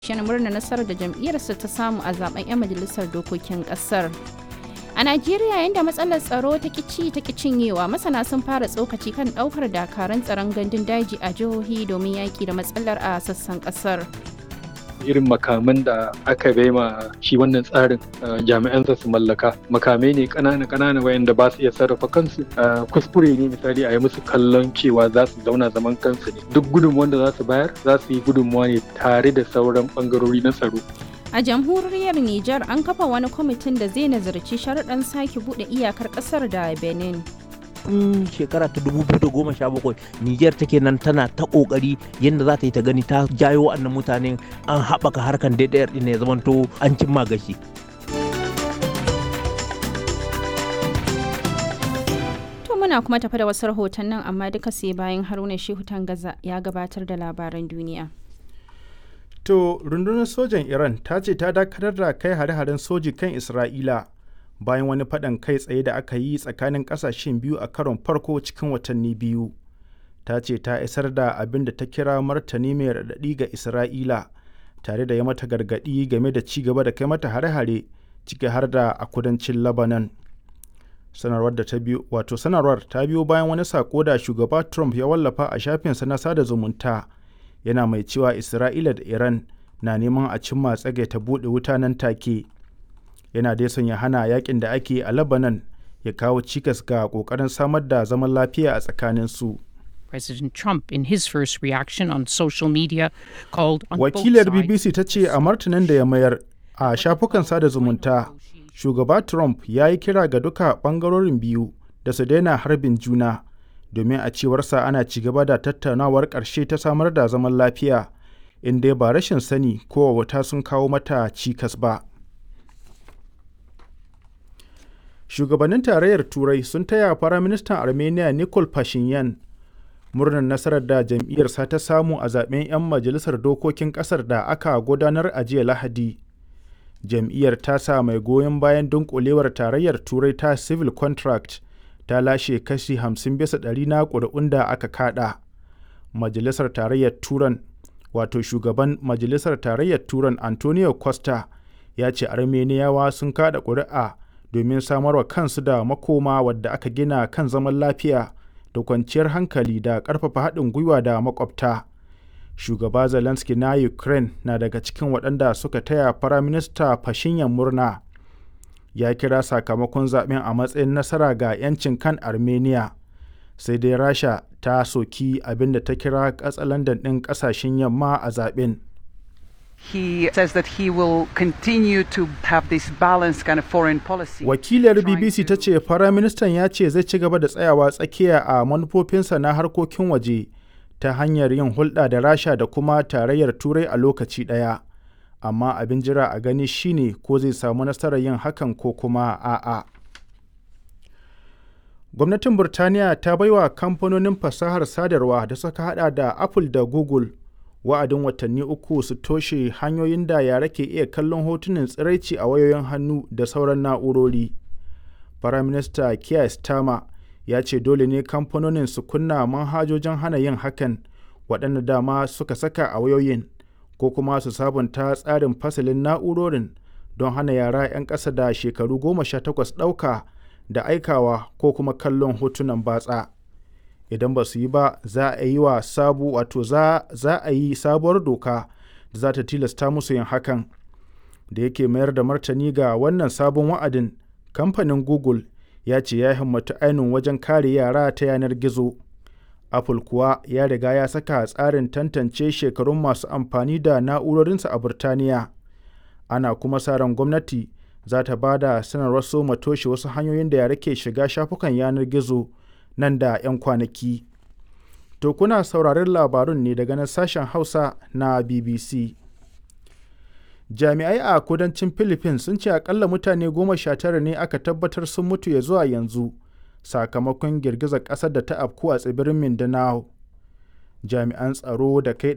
shi murna nasarar da jam'iyyarsa ta samu a zaben 'yan majalisar dokokin kasar. A Najeriya yadda matsalar tsaro ta kici ta cinyewa masana sun fara tsokaci kan daukar dakaran tsaron gandun daji a jihohi domin yaki da matsalar a sassan kasar. irin makaman da aka ma shi wannan tsarin jami'an su mallaka makamai ne kanana kanana wayanda ba su iya sarrafa kansu kuskure ne misali a yi musu kallon cewa za su zauna zaman kansu ne duk gudunmuwan da za su bayar za su yi gudunmuwa ne tare da sauran bangarori na tsaro A jamhuriyar Nijar an kafa wani kwamitin da zai nazarci sharuɗan sake buɗe iyakar ƙasar da Benin. tun shekara ta 2017 Nijar take nan tana ta kokari yadda za ta yi ta gani ta jayo wannan mutanen an haɓaka harkan daidayar ɗin ya zamanto an cimma gashi. To muna kuma tafi da wasu rahotannin amma duka sai bayan Haruna Shehu Tangaza ya gabatar da labaran duniya. To rundunar sojan Iran ta ce ta dakatar da kai hare-haren soji kan Isra'ila. bayan wani faɗan kai tsaye da aka yi tsakanin ƙasashen biyu a karon farko cikin watanni biyu ta ce ta isar da abin da ta kira martani mai raɗaɗi ga isra'ila tare da ya mata gargaɗi game da ci gaba da kai mata hare-hare ciki har da a kudancin lebanon sanarwar da ta biyo wato sanarwar ta biyo bayan wani sako da shugaba trump ya wallafa a shafinsa na sada zumunta yana mai cewa isra'ila da iran na neman a cimma tsage ta buɗe wuta nan take yana dai son ya hana yakin da ake a Lebanon ya kawo cikas ga kokarin samar da zaman lafiya a tsakanin su. President Trump in his first reaction on social media called on Wakilar BBC ta ce a martanin da ya mayar a shafukan sada zumunta, shugaba Trump ya yi kira ga duka bangarorin biyu da su daina harbin juna domin a cewarsa ana ci gaba da tattaunawar ƙarshe ta samar da zaman lafiya inda ba rashin sani ko wata sun kawo mata cikas ba. shugabannin tarayyar turai sun taya firaministan armenia nikol pashinyan murnar nasarar da jam'iyyarsa ta samu a zaben 'yan majalisar dokokin kasar da aka gudanar a jiya lahadi jam'iyyar ta sa mai goyon bayan dunkulewar tarayyar turai ta civil contract ta lashe kashi 50 bisa ɗari na ƙuri'un da aka kada majalisar tarayyar turan wato shugaban majalisar tarayyar turan antonio costa ya ce armeniyawa sun kada ƙuri'a domin samarwa kansu da makoma wadda aka gina kan zaman lafiya da kwanciyar hankali da ƙarfafa haɗin gwiwa da makwabta. Shugaba Zelensky na Ukraine na daga cikin waɗanda suka taya Firaminista Fashinyan murna. Ya kira sakamakon zaɓen a matsayin nasara ga 'yancin kan Armenia. Sai dai Rasha ta soki abin da ta kira katsalandan ɗin ƙasashen yamma a zaɓen. he says that he will continue to have this balanced kind of foreign policy. Wakilar BBC ta ce Firaministan ya ce zai ci gaba da tsayawa tsakiya a manufofinsa na harkokin waje ta hanyar yin hulɗa da Rasha da kuma tarayyar Turai a lokaci ɗaya. Amma abin jira a gani shine ko zai samu nasarar yin hakan ko kuma a'a. Gwamnatin Burtaniya ta baiwa kamfanonin fasahar sadarwa da suka hada da Apple da Google wa'adin watanni uku su toshe hanyoyin da yara ke iya kallon hotunan tsiraici a wayoyin hannu da sauran na'urori. Firaminista Keir Starmer ya ce dole ne kamfanonin su kunna manhajojin hana yin hakan waɗanda dama suka saka a wayoyin ko kuma su sabunta tsarin fasalin na'urorin don hana yara 'yan ƙasa da shekaru goma sha takwas ɗauka da aikawa ko kuma kallon hotunan batsa. idan ba su yi ba za a yi wa sabu wato za, za a yi sabuwar doka da za ta tilasta musu yin hakan da yake mayar da martani ga wannan sabon wa'adin kamfanin google ya ce ya himmatu ainihin wajen kare yara ta yanar gizo apple kuwa ya riga ya saka tsarin tantance shekarun masu amfani da na'urorinsa a burtaniya ana kuma sa ran gwamnati za ta ba da sanarwar soma toshe wasu hanyoyin da yara ke shiga shafukan yanar gizo nan da 'yan kwanaki. To kuna sauraron labarun ne daga nan sashen Hausa na BBC. Jami'ai a kudancin Philippines sun ce akalla mutane goma sha tara ne aka tabbatar sun mutu ya zuwa yanzu sakamakon girgizar ƙasar da ta afku a tsibirin Mindanao. Jami'an tsaro da kai